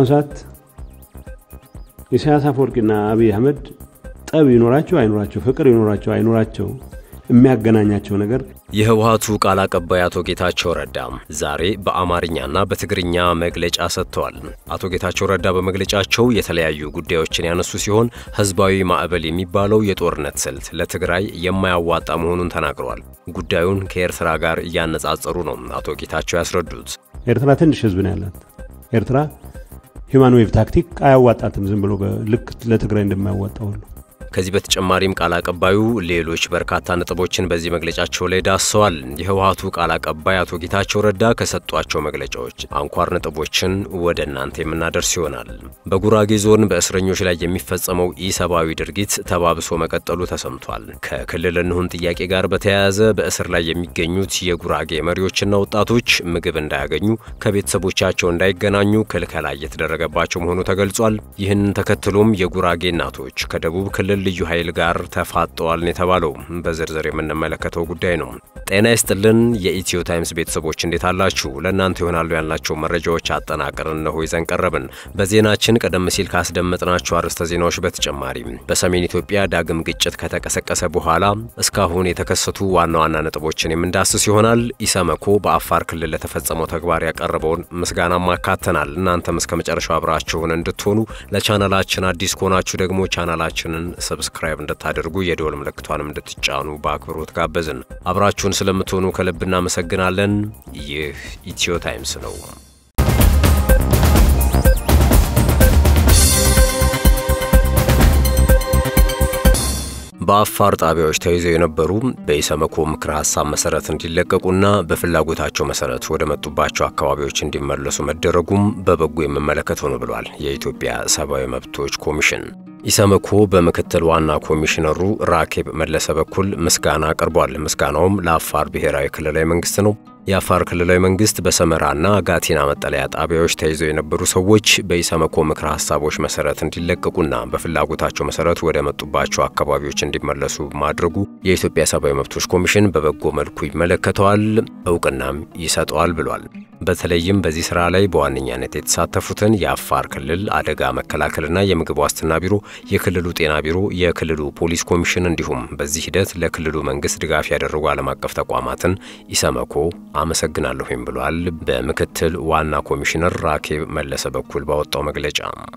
በአሁኑ ሰዓት ኢሳያስ አፈወርቂና አብይ አህመድ ጠብ ይኖራቸው አይኖራቸው፣ ፍቅር ይኖራቸው አይኖራቸው የሚያገናኛቸው ነገር የህወሓቱ ቃል አቀባይ አቶ ጌታቸው ረዳ ዛሬ በአማርኛና በትግርኛ መግለጫ ሰጥተዋል። አቶ ጌታቸው ረዳ በመግለጫቸው የተለያዩ ጉዳዮችን ያነሱ ሲሆን ህዝባዊ ማዕበል የሚባለው የጦርነት ስልት ለትግራይ የማያዋጣ መሆኑን ተናግረዋል። ጉዳዩን ከኤርትራ ጋር እያነጻጸሩ ነው አቶ ጌታቸው ያስረዱት። ኤርትራ ትንሽ ህዝብ ነው ያላት። ኤርትራ ሂውማን ዌቭ ታክቲክ አያዋጣትም፣ ዝም ብሎ ልክ ለትግራይ እንደማያዋጣ ሁሉ ከዚህ በተጨማሪም ቃል አቀባዩ ሌሎች በርካታ ነጥቦችን በዚህ መግለጫቸው ላይ ዳሰዋል። የህወሓቱ ቃል አቀባይ አቶ ጌታቸው ረዳ ከሰጧቸው መግለጫዎች አንኳር ነጥቦችን ወደ እናንተ የምናደርስ ይሆናል። በጉራጌ ዞን በእስረኞች ላይ የሚፈጸመው ኢሰብአዊ ድርጊት ተባብሶ መቀጠሉ ተሰምቷል። ከክልል እንሁን ጥያቄ ጋር በተያያዘ በእስር ላይ የሚገኙት የጉራጌ መሪዎችና ወጣቶች ምግብ እንዳያገኙ፣ ከቤተሰቦቻቸው እንዳይገናኙ ክልከላ እየተደረገባቸው መሆኑ ተገልጿል። ይህንን ተከትሎም የጉራጌ እናቶች ከደቡብ ክልል ልዩ ኃይል ጋር ተፋጠዋል የተባለው በዝርዝር የምንመለከተው ጉዳይ ነው። ጤና ይስጥልን የኢትዮ ታይምስ ቤተሰቦች እንዴት አላችሁ? ለእናንተ ይሆናሉ ያልናቸው መረጃዎች አጠናቅረን እነሆ ይዘን ቀረብን። በዜናችን ቀደም ሲል ካስደመጥናቸው አርዕስተ ዜናዎች በተጨማሪ በሰሜን ኢትዮጵያ ዳግም ግጭት ከተቀሰቀሰ በኋላ እስካሁን የተከሰቱ ዋና ዋና ነጥቦችን የምንዳስስ ይሆናል። ኢሰመኮ በአፋር ክልል ለተፈጸመው ተግባር ያቀረበውን ምስጋናም አካተናል። እናንተም እስከ መጨረሻው አብራችሁን እንድትሆኑ ለቻናላችን አዲስ ከሆናችሁ ደግሞ ቻናላችንን ሰብስክራይብ እንድታደርጉ የደወል ምልክቷንም እንድትጫኑ በአክብሮት ጋበዝን። አብራችሁን ስለምትሆኑ ከልብ እናመሰግናለን። ይህ ኢትዮ ታይምስ ነው። በአፋር ጣቢያዎች ተይዘው የነበሩ በኢሰመኮ ምክረ ሀሳብ መሰረት እንዲለቀቁና በፍላጎታቸው መሰረት ወደ መጡባቸው አካባቢዎች እንዲመለሱ መደረጉም በበጎ የምመለከተው ነው ብሏል የኢትዮጵያ ሰብአዊ መብቶች ኮሚሽን። ኢሰመኮ በምክትል ዋና ኮሚሽነሩ ራኬብ መለሰ በኩል ምስጋና አቅርቧል። ምስጋናውም ለአፋር ብሔራዊ ክልላዊ መንግስት ነው። የአፋር ክልላዊ መንግስት በሰመራና ጋቲና መጠለያ ጣቢያዎች ተይዘው የነበሩ ሰዎች በኢሰመኮ ምክረ ሀሳቦች መሰረት እንዲለቀቁና በፍላጎታቸው መሰረት ወደ መጡባቸው አካባቢዎች እንዲመለሱ ማድረጉ የኢትዮጵያ ሰብአዊ መብቶች ኮሚሽን በበጎ መልኩ ይመለከተዋል፣ እውቅናም ይሰጠዋል ብሏል። በተለይም በዚህ ስራ ላይ በዋነኛነት የተሳተፉትን የአፋር ክልል አደጋ መከላከልና የምግብ ዋስትና ቢሮ፣ የክልሉ ጤና ቢሮ፣ የክልሉ ፖሊስ ኮሚሽን እንዲሁም በዚህ ሂደት ለክልሉ መንግስት ድጋፍ ያደረጉ ዓለም አቀፍ ተቋማትን ኢሰመኮ አመሰግናለሁም ብሏል። በምክትል ዋና ኮሚሽነር ራኬብ መለሰ በኩል ባወጣው መግለጫ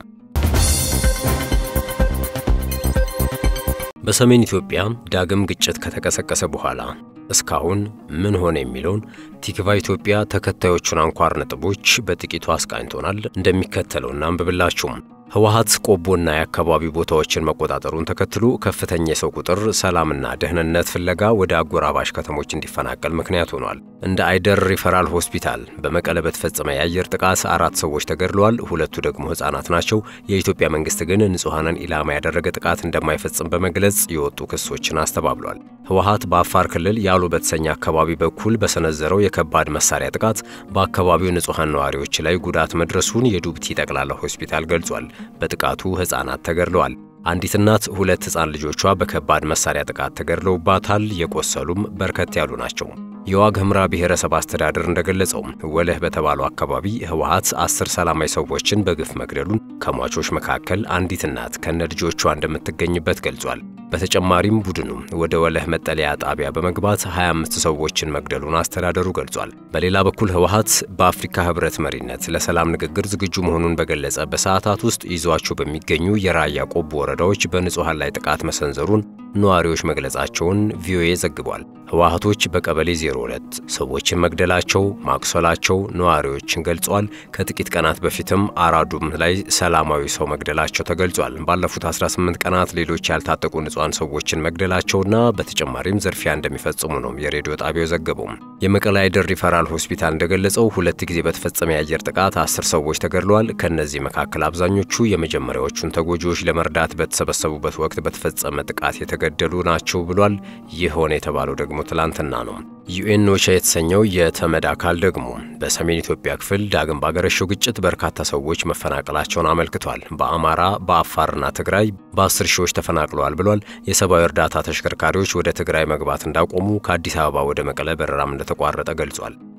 በሰሜን ኢትዮጵያ ዳግም ግጭት ከተቀሰቀሰ በኋላ እስካሁን ምን ሆነ የሚለውን ቲክቫ ኢትዮጵያ ተከታዮቹን አንኳር ነጥቦች በጥቂቱ አስቃኝቶናል። እንደሚከተለው እናንብብላችሁም። ህወሓት ቆቦና የአካባቢ ቦታዎችን መቆጣጠሩን ተከትሎ ከፍተኛ የሰው ቁጥር ሰላምና ደህንነት ፍለጋ ወደ አጎራባሽ ከተሞች እንዲፈናቀል ምክንያት ሆኗል። እንደ አይደር ሪፈራል ሆስፒታል በመቀለ በተፈጸመ የአየር ጥቃት አራት ሰዎች ተገድለዋል። ሁለቱ ደግሞ ህጻናት ናቸው። የኢትዮጵያ መንግስት ግን ንጹሐንን ኢላማ ያደረገ ጥቃት እንደማይፈጽም በመግለጽ የወጡ ክሶችን አስተባብሏል። ህወሓት በአፋር ክልል ያሉ በተሰኘ አካባቢ በኩል በሰነዘረው የከባድ መሳሪያ ጥቃት በአካባቢው ንጹሐን ነዋሪዎች ላይ ጉዳት መድረሱን የዱብቲ ጠቅላላ ሆስፒታል ገልጿል። በጥቃቱ ህጻናት ተገድለዋል። አንዲት እናት ሁለት ህጻን ልጆቿ በከባድ መሳሪያ ጥቃት ተገድለውባታል። የቆሰሉም በርከት ያሉ ናቸው። የዋግ ኽምራ ብሔረሰብ አስተዳደር እንደገለጸው ወለህ በተባለው አካባቢ ህወሓት አስር ሰላማዊ ሰዎችን በግፍ መግደሉን ከሟቾች መካከል አንዲት እናት ከነ ልጆቿ እንደምትገኝበት ገልጿል። በተጨማሪም ቡድኑ ወደ ወለህ መጠለያ ጣቢያ በመግባት 25 ሰዎችን መግደሉን አስተዳደሩ ገልጿል። በሌላ በኩል ህወሓት በአፍሪካ ህብረት መሪነት ለሰላም ንግግር ዝግጁ መሆኑን በገለጸ በሰዓታት ውስጥ ይዟቸው በሚገኙ የራያ ቆቦ ወረዳዎች በንጹሐን ላይ ጥቃት መሰንዘሩን ነዋሪዎች መግለጻቸውን ቪኦኤ ዘግቧል። ህወሓቶች በቀበሌ 02 ሰዎችን መግደላቸው ማቁሰላቸው ነዋሪዎችን ገልጿል። ከጥቂት ቀናት በፊትም አራዱም ላይ ሰላማዊ ሰው መግደላቸው ተገልጿል። ባለፉት 18 ቀናት ሌሎች ያልታጠቁ ንጹሐን ሰዎችን መግደላቸውና በተጨማሪም ዝርፊያ እንደሚፈጽሙ ነው የሬዲዮ ጣቢያው ዘገበው። የመቀለ አይደር ሪፈራል ሆስፒታል እንደገለጸው ሁለት ጊዜ በተፈጸመ የአየር ጥቃት አስር ሰዎች ተገድለዋል። ከእነዚህ መካከል አብዛኞቹ የመጀመሪያዎቹን ተጎጂዎች ለመርዳት በተሰበሰቡበት ወቅት በተፈጸመ ጥቃት የተገደሉ ናቸው ብሏል። ይህ ሆነ የተባለው ደግሞ ትላንትና ነው። ዩኤን ኦቻ የተሰኘው የተመድ አካል ደግሞ በሰሜን ኢትዮጵያ ክፍል ዳግም ባገረሸው ግጭት በርካታ ሰዎች መፈናቀላቸውን አመልክቷል። በአማራ በአፋርና ትግራይ በአስር ሺዎች ተፈናቅለዋል ብሏል። የሰብአዊ እርዳታ ተሽከርካሪዎች ወደ ትግራይ መግባት እንዳቆሙ፣ ከአዲስ አበባ ወደ መቀለ በረራም እንደተቋረጠ ገልጿል።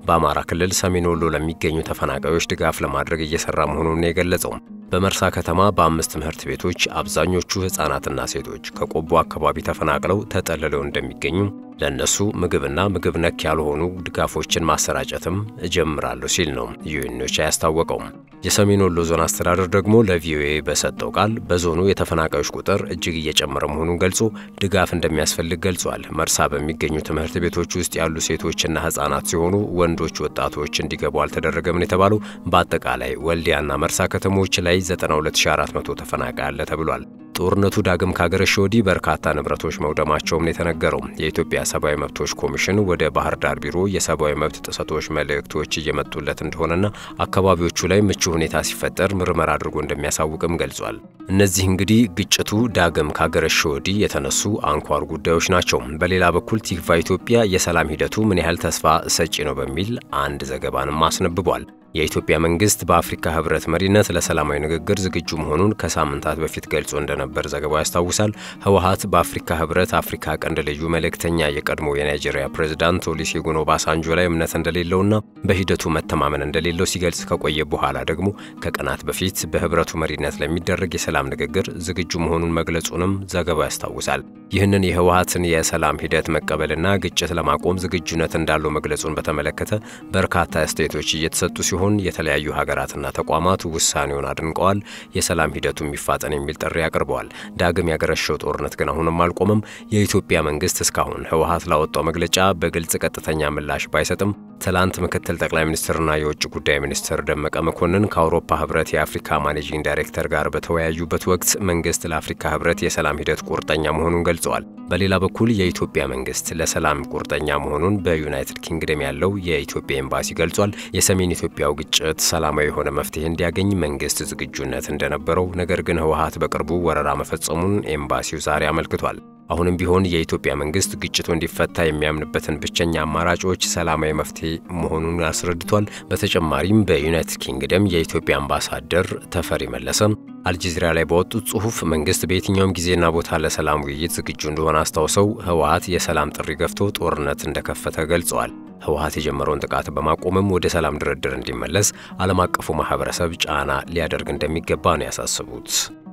በአማራ ክልል ሰሜን ወሎ ለሚገኙ ተፈናቃዮች ድጋፍ ለማድረግ እየሰራ መሆኑን የገለጸው በመርሳ ከተማ በአምስት ትምህርት ቤቶች አብዛኞቹ ሕፃናትና ሴቶች ከቆቦ አካባቢ ተፈናቅለው ተጠልለው እንደሚገኙ ለእነሱ ምግብና ምግብ ነክ ያልሆኑ ድጋፎችን ማሰራጨትም እጀምራለሁ ሲል ነው ዩኤንኦቻ ያስታወቀው። የሰሜን ወሎ ዞን አስተዳደር ደግሞ ለቪኦኤ በሰጠው ቃል በዞኑ የተፈናቃዮች ቁጥር እጅግ እየጨመረ መሆኑን ገልጾ ድጋፍ እንደሚያስፈልግ ገልጿል። መርሳ በሚገኙ ትምህርት ቤቶች ውስጥ ያሉ ሴቶችና ሕፃናት ሲሆኑ ወንዶች ወጣቶች እንዲገቡ አልተደረገም ነው የተባለው። በአጠቃላይ ወልዲያና መርሳ ከተሞች ላይ 92400 ተፈናቃይ አለ ተብሏል። ጦርነቱ ዳግም ካገረሸ ወዲህ በርካታ ንብረቶች መውደማቸውም የተነገረው የኢትዮጵያ ሰብአዊ መብቶች ኮሚሽን ወደ ባህር ዳር ቢሮ የሰብአዊ መብት ጥሰቶች መልእክቶች እየመጡለት እንደሆነና አካባቢዎቹ ላይ ምቹ ሁኔታ ሲፈጠር ምርመራ አድርጎ እንደሚያሳውቅም ገልጿል። እነዚህ እንግዲህ ግጭቱ ዳግም ካገረሸ ወዲህ የተነሱ አንኳር ጉዳዮች ናቸው። በሌላ በኩል ቲክቫ ኢትዮጵያ የሰላም ሂደቱ ምን ያህል ተስፋ ሰጪ ነው በሚል አንድ ዘገባንም አስነብቧል። የኢትዮጵያ መንግስት በአፍሪካ ህብረት መሪነት ለሰላማዊ ንግግር ዝግጁ መሆኑን ከሳምንታት በፊት ገልጾ እንደነበር ዘገባው ያስታውሳል። ህወሀት በአፍሪካ ህብረት አፍሪካ ቀንድ ልዩ መልእክተኛ የቀድሞ የናይጄሪያ ፕሬዝዳንት ኦሉሴጉን ኦባሳንጆ ላይ እምነት እንደሌለውና በሂደቱ መተማመን እንደሌለው ሲገልጽ ከቆየ በኋላ ደግሞ ከቀናት በፊት በህብረቱ መሪነት ለሚደረግ የሰላም ንግግር ዝግጁ መሆኑን መግለጹንም ዘገባው ያስታውሳል። ይህንን የህወሀትን የሰላም ሂደት መቀበልና ግጭት ለማቆም ዝግጁነት እንዳለው መግለጹን በተመለከተ በርካታ አስተያየቶች እየተሰጡ ሲሆን የተለያዩ ሀገራትና ተቋማት ውሳኔውን አድንቀዋል። የሰላም ሂደቱ የሚፋጠን የሚል ጥሪ አቅርበዋል። ዳግም ያገረሸው ጦርነት ግን አሁንም አልቆመም። የኢትዮጵያ መንግስት እስካሁን ህወሀት ላወጣው መግለጫ በግልጽ ቀጥተኛ ምላሽ ባይሰጥም ትላንት ምክትል ጠቅላይ ሚኒስትርና የውጭ ጉዳይ ሚኒስትር ደመቀ መኮንን ከአውሮፓ ህብረት የአፍሪካ ማኔጂንግ ዳይሬክተር ጋር በተወያዩበት ወቅት መንግስት ለአፍሪካ ህብረት የሰላም ሂደት ቁርጠኛ መሆኑን ገልጸዋል። በሌላ በኩል የኢትዮጵያ መንግስት ለሰላም ቁርጠኛ መሆኑን በዩናይትድ ኪንግደም ያለው የኢትዮጵያ ኤምባሲ ገልጿል። የሰሜን ኢትዮጵያው ግጭት ሰላማዊ የሆነ መፍትሄ እንዲያገኝ መንግስት ዝግጁነት እንደነበረው፣ ነገር ግን ህወሀት በቅርቡ ወረራ መፈጸሙን ኤምባሲው ዛሬ አመልክቷል። አሁንም ቢሆን የኢትዮጵያ መንግስት ግጭቱ እንዲፈታ የሚያምንበትን ብቸኛ አማራጮች ሰላማዊ መፍትሄ መሆኑን አስረድቷል። በተጨማሪም በዩናይትድ ኪንግደም የኢትዮጵያ አምባሳደር ተፈሪ መለሰ አልጀዚራ ላይ ባወጡት ጽሁፍ መንግስት በየትኛውም ጊዜና ቦታ ለሰላም ውይይት ዝግጁ እንደሆነ አስታውሰው ህወሀት የሰላም ጥሪ ገፍቶ ጦርነት እንደከፈተ ገልጸዋል። ህወሀት የጀመረውን ጥቃት በማቆምም ወደ ሰላም ድርድር እንዲመለስ ዓለም አቀፉ ማህበረሰብ ጫና ሊያደርግ እንደሚገባ ነው ያሳስቡት።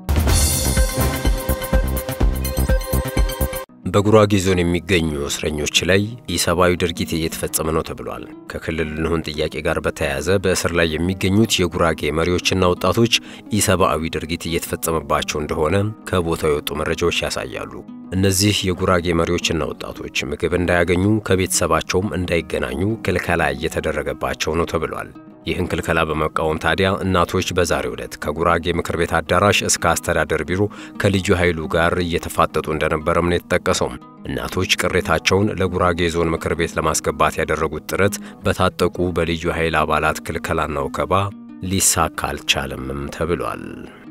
በጉራጌ ዞን የሚገኙ እስረኞች ላይ ኢሰብአዊ ድርጊት እየተፈጸመ ነው ተብሏል። ከክልል እንሁን ጥያቄ ጋር በተያያዘ በእስር ላይ የሚገኙት የጉራጌ መሪዎችና ወጣቶች ኢሰብአዊ ድርጊት እየተፈጸመባቸው እንደሆነ ከቦታው የወጡ መረጃዎች ያሳያሉ። እነዚህ የጉራጌ መሪዎችና ወጣቶች ምግብ እንዳያገኙ ከቤተሰባቸውም እንዳይገናኙ ክልከላ እየተደረገባቸው ነው ተብሏል። ይህን ክልከላ በመቃወም ታዲያ እናቶች በዛሬው ዕለት ከጉራጌ ምክር ቤት አዳራሽ እስከ አስተዳደር ቢሮ ከልዩ ኃይሉ ጋር እየተፋጠጡ እንደነበረም ነው የተጠቀሰው። እናቶች ቅሬታቸውን ለጉራጌ ዞን ምክር ቤት ለማስገባት ያደረጉት ጥረት በታጠቁ በልዩ ኃይል አባላት ክልከላና ወከባ ሊሳካ አልቻለምም ተብሏል።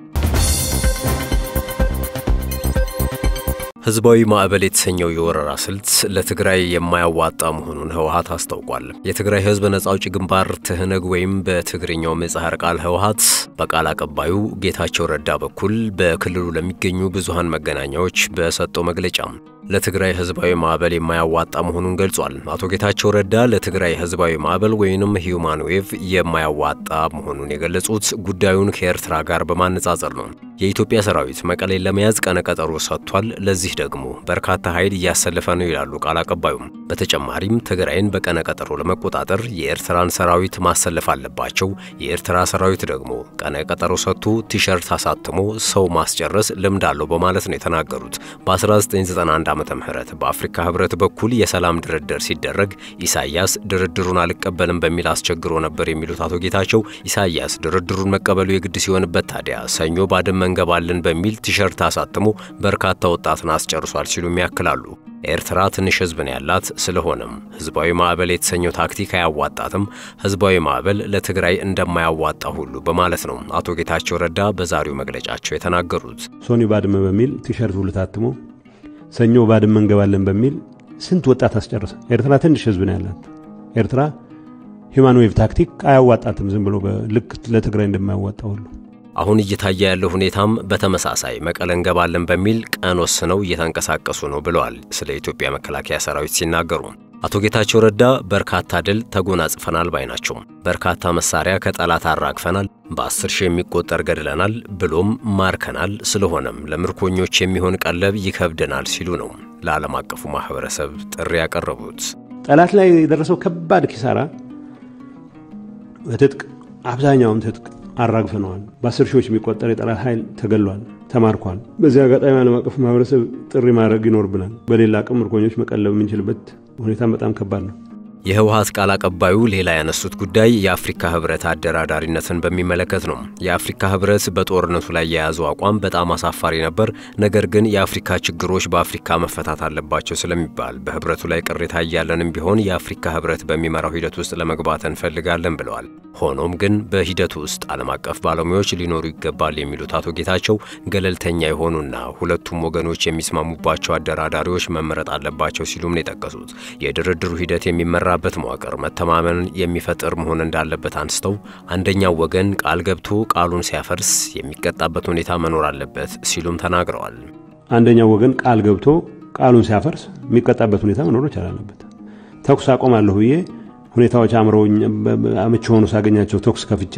ህዝባዊ ማዕበል የተሰኘው የወረራ ስልት ለትግራይ የማያዋጣ መሆኑን ህወሀት አስታውቋል። የትግራይ ህዝብ ነጻ አውጪ ግንባር ትህነግ ወይም በትግርኛው ምህጻረ ቃል ህወሀት በቃል አቀባዩ ጌታቸው ረዳ በኩል በክልሉ ለሚገኙ ብዙሃን መገናኛዎች በሰጠው መግለጫ ለትግራይ ህዝባዊ ማዕበል የማያዋጣ መሆኑን ገልጿል። አቶ ጌታቸው ረዳ ለትግራይ ህዝባዊ ማዕበል ወይንም ሂዩማን ዌቭ የማያዋጣ መሆኑን የገለጹት ጉዳዩን ከኤርትራ ጋር በማነጻጸር ነው። የኢትዮጵያ ሰራዊት መቀሌን ለመያዝ ቀነቀጠሮ ሰጥቷል። ለዚህ ደግሞ በርካታ ኃይል እያሰለፈ ነው ይላሉ ቃል አቀባዩም። በተጨማሪም ትግራይን በቀነቀጠሮ ለመቆጣጠር የኤርትራን ሰራዊት ማሰለፍ አለባቸው። የኤርትራ ሰራዊት ደግሞ ቀነቀጠሮ ሰጥቶ ቲሸርት አሳትሞ ሰው ማስጨረስ ልምድ አለው በማለት ነው የተናገሩት። በ1991 ዓመተ ምህረት በአፍሪካ ህብረት በኩል የሰላም ድርድር ሲደረግ ኢሳያስ ድርድሩን አልቀበልም በሚል አስቸግሮ ነበር የሚሉት አቶ ጌታቸው ኢሳያስ ድርድሩን መቀበሉ የግድ ሲሆንበት ታዲያ ሰኞ ባድመ እንገባለን በሚል ቲሸርት አሳትሞ በርካታ ወጣትን አስጨርሷል ሲሉም ያክላሉ። ኤርትራ ትንሽ ህዝብ ነው ያላት። ስለሆነም ህዝባዊ ማዕበል የተሰኘው ታክቲክ አያዋጣትም፣ ህዝባዊ ማዕበል ለትግራይ እንደማያዋጣ ሁሉ በማለት ነው አቶ ጌታቸው ረዳ በዛሬው መግለጫቸው የተናገሩት። ሶኒ ባድመ በሚል ቲሸርት ሁሉ ታትሞ ሰኞ ባድመ እንገባለን በሚል ስንት ወጣት አስጨርሰ። ኤርትራ ትንሽ ህዝብ ነው ያላት። ኤርትራ ሂውማን ዌቭ ታክቲክ አያዋጣትም፣ ዝም ብሎ ልክ ለትግራይ እንደማያዋጣ ሁሉ አሁን እየታየ ያለው ሁኔታም በተመሳሳይ መቀለ እንገባለን በሚል ቀን ወስነው እየተንቀሳቀሱ ነው ብለዋል ስለ ኢትዮጵያ መከላከያ ሰራዊት ሲናገሩ። አቶ ጌታቸው ረዳ በርካታ ድል ተጎናጽፈናል ባይ ናቸው። በርካታ መሳሪያ ከጠላት አራግፈናል፣ በአስር ሺህ የሚቆጠር ገድለናል፣ ብሎም ማርከናል። ስለሆነም ለምርኮኞች የሚሆን ቀለብ ይከብደናል ሲሉ ነው ለዓለም አቀፉ ማህበረሰብ ጥሪ ያቀረቡት። ጠላት ላይ የደረሰው ከባድ ኪሳራ በትጥቅ አብዛኛውን ትጥቅ አራግፈነዋል። በአስር ሺዎች የሚቆጠር የጠላት ኃይል ተገሏል፣ ተማርኳል። በዚህ አጋጣሚ ዓለም አቀፉ ማህበረሰብ ጥሪ ማድረግ ይኖርብናል። በሌላ አቅም ምርኮኞች መቀለብ የምንችልበት ሁኔታ በጣም ከባድ ነው። የህወሓት ቃል አቀባዩ ሌላ ያነሱት ጉዳይ የአፍሪካ ህብረት አደራዳሪነትን በሚመለከት ነው። የአፍሪካ ህብረት በጦርነቱ ላይ የያዘው አቋም በጣም አሳፋሪ ነበር። ነገር ግን የአፍሪካ ችግሮች በአፍሪካ መፈታት አለባቸው ስለሚባል በህብረቱ ላይ ቅሬታ እያለንም ቢሆን የአፍሪካ ህብረት በሚመራው ሂደት ውስጥ ለመግባት እንፈልጋለን ብለዋል። ሆኖም ግን በሂደቱ ውስጥ ዓለም አቀፍ ባለሙያዎች ሊኖሩ ይገባል የሚሉት አቶ ጌታቸው ገለልተኛ የሆኑና ሁለቱም ወገኖች የሚስማሙባቸው አደራዳሪዎች መመረጥ አለባቸው ሲሉም ነው የጠቀሱት። የድርድሩ ሂደት የሚመራ በት መዋቅር መተማመንን የሚፈጥር መሆን እንዳለበት አንስተው አንደኛው ወገን ቃል ገብቶ ቃሉን ሲያፈርስ የሚቀጣበት ሁኔታ መኖር አለበት ሲሉም ተናግረዋል። አንደኛው ወገን ቃል ገብቶ ቃሉን ሲያፈርስ የሚቀጣበት ሁኔታ መኖር ይቻል አለበት። ተኩስ አቆማለሁ ብዬ ሁኔታዎች አምረውኝ አመቺ ሆኑ ሳገኛቸው ተኩስ ከፍቼ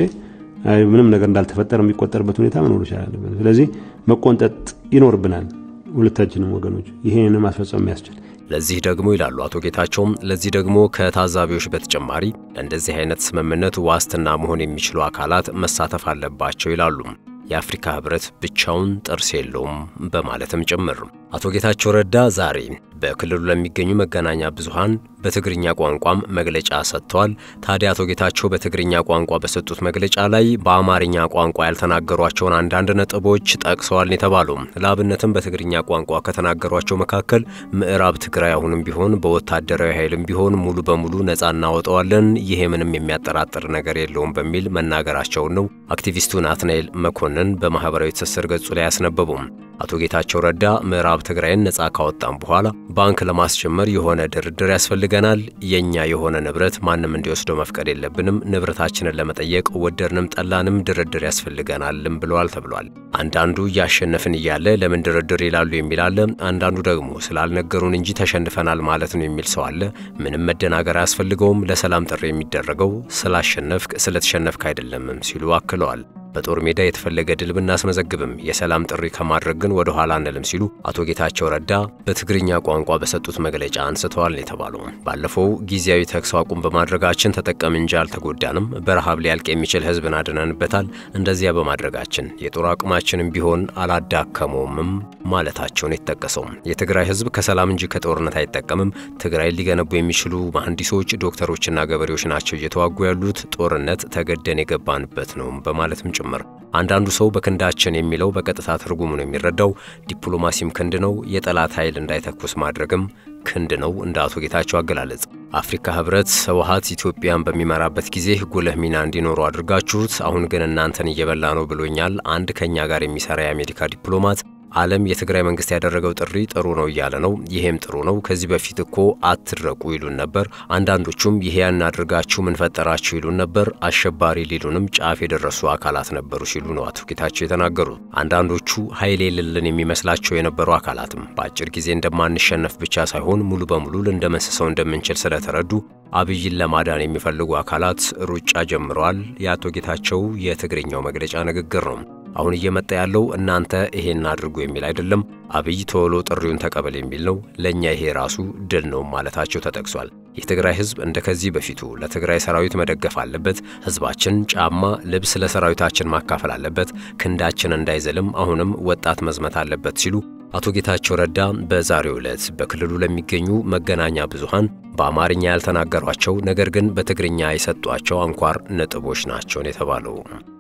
ምንም ነገር እንዳልተፈጠረ የሚቆጠርበት ሁኔታ መኖር ይቻል አለበት። ስለዚህ መቆንጠጥ ይኖርብናል ሁለታችንም ወገኖች ይሄን ማስፈጸም የሚያስችል ለዚህ ደግሞ ይላሉ አቶ ጌታቸውም፣ ለዚህ ደግሞ ከታዛቢዎች በተጨማሪ ለእንደዚህ አይነት ስምምነት ዋስትና መሆን የሚችሉ አካላት መሳተፍ አለባቸው ይላሉ። የአፍሪካ ህብረት ብቻውን ጥርስ የለውም በማለትም ጭምር አቶ ጌታቸው ረዳ ዛሬ በክልሉ ለሚገኙ መገናኛ ብዙሃን በትግርኛ ቋንቋም መግለጫ ሰጥተዋል። ታዲያ አቶ ጌታቸው በትግርኛ ቋንቋ በሰጡት መግለጫ ላይ በአማርኛ ቋንቋ ያልተናገሯቸውን አንዳንድ ነጥቦች ጠቅሰዋል የተባሉ ለአብነትም በትግርኛ ቋንቋ ከተናገሯቸው መካከል ምዕራብ ትግራይ አሁንም ቢሆን በወታደራዊ ኃይልም ቢሆን ሙሉ በሙሉ ነጻ እናወጣዋለን፣ ይሄ ምንም የሚያጠራጥር ነገር የለውም በሚል መናገራቸውን ነው አክቲቪስቱ ናትናኤል መኮንን በማህበራዊ ትስስር ገጹ ላይ ያስነበቡም። አቶ ጌታቸው ረዳ ምዕራብ ትግራይን ነጻ ካወጣም በኋላ ባንክ ለማስጀመር የሆነ ድርድር ያስፈልገናል። የኛ የሆነ ንብረት ማንም እንዲወስደው መፍቀድ የለብንም። ንብረታችንን ለመጠየቅ ወደድንም ጠላንም ድርድር ያስፈልገናልም ብለዋል ተብሏል። አንዳንዱ እያሸነፍን እያለ ለምን ድርድር ይላሉ የሚል አለ። አንዳንዱ ደግሞ ስላልነገሩን እንጂ ተሸንፈናል ማለት ነው የሚል ሰው አለ። ምንም መደናገር አያስፈልገውም። ለሰላም ጥሪ የሚደረገው ስላሸነፍክ ስለተሸነፍክ አይደለምም ሲሉ አክለዋል። በጦር ሜዳ የተፈለገ ድል ብናስመዘግብም የሰላም ጥሪ ከማድረግ ግን ወደ ኋላ አንልም ሲሉ አቶ ጌታቸው ረዳ በትግርኛ ቋንቋ በሰጡት መግለጫ አንስተዋል የተባለው ባለፈው ጊዜያዊ ተኩስ አቁም በማድረጋችን ተጠቀም እንጂ አልተጎዳንም። በረሃብ ሊያልቅ የሚችል ሕዝብን አድነንበታል። እንደዚያ በማድረጋችን የጦር አቅማችንም ቢሆን አላዳከመውምም ማለታቸውን የተጠቀሰው የትግራይ ሕዝብ ከሰላም እንጂ ከጦርነት አይጠቀምም። ትግራይ ሊገነቡ የሚችሉ መሐንዲሶች፣ ዶክተሮችና ገበሬዎች ናቸው እየተዋጉ ያሉት። ጦርነት ተገደን የገባንበት ነው በማለትም ጭምር አንዳንዱ ሰው በክንዳችን የሚለው በቀጥታ ትርጉሙ ነው የሚረዳው። ዲፕሎማሲም ክንድ ነው፣ የጠላት ኃይል እንዳይተኩስ ማድረግም ክንድ ነው እንደ አቶ ጌታቸው አገላለጽ። አፍሪካ ህብረት ህወሓት ኢትዮጵያን በሚመራበት ጊዜ ጉልህ ሚና እንዲኖሩ አድርጋችሁት፣ አሁን ግን እናንተን እየበላ ነው ብሎኛል አንድ ከእኛ ጋር የሚሰራ የአሜሪካ ዲፕሎማት። ዓለም የትግራይ መንግስት ያደረገው ጥሪ ጥሩ ነው እያለ ነው። ይሄም ጥሩ ነው። ከዚህ በፊት እኮ አትድረቁ ይሉን ነበር። አንዳንዶቹም ይሄ ያን አድርጋችሁ ምን ፈጠራችሁ ይሉን ነበር። አሸባሪ ሊሉንም ጫፍ የደረሱ አካላት ነበሩ ሲሉ ነው አቶ ጌታቸው የተናገሩት። አንዳንዶቹ ኃይል የሌለን የሚመስላቸው የነበሩ አካላትም በአጭር ጊዜ እንደማንሸነፍ ብቻ ሳይሆን ሙሉ በሙሉ ልንደመስሰው እንደምንችል ስለተረዱ አብይን ለማዳን የሚፈልጉ አካላት ሩጫ ጀምረዋል። የአቶ ጌታቸው የትግርኛው መግለጫ ንግግር ነው። አሁን እየመጣ ያለው እናንተ ይሄን አድርጉ የሚል አይደለም። አብይ ቶሎ ጥሪውን ተቀበል የሚል ነው። ለእኛ ይሄ ራሱ ድል ነው ማለታቸው ተጠቅሷል። የትግራይ ህዝብ እንደ ከዚህ በፊቱ ለትግራይ ሰራዊት መደገፍ አለበት። ህዝባችን ጫማ፣ ልብስ ለሰራዊታችን ማካፈል አለበት። ክንዳችን እንዳይዘልም አሁንም ወጣት መዝመት አለበት ሲሉ አቶ ጌታቸው ረዳ በዛሬው ዕለት በክልሉ ለሚገኙ መገናኛ ብዙሃን በአማርኛ ያልተናገሯቸው ነገር ግን በትግርኛ የሰጧቸው አንኳር ነጥቦች ናቸውን የተባለው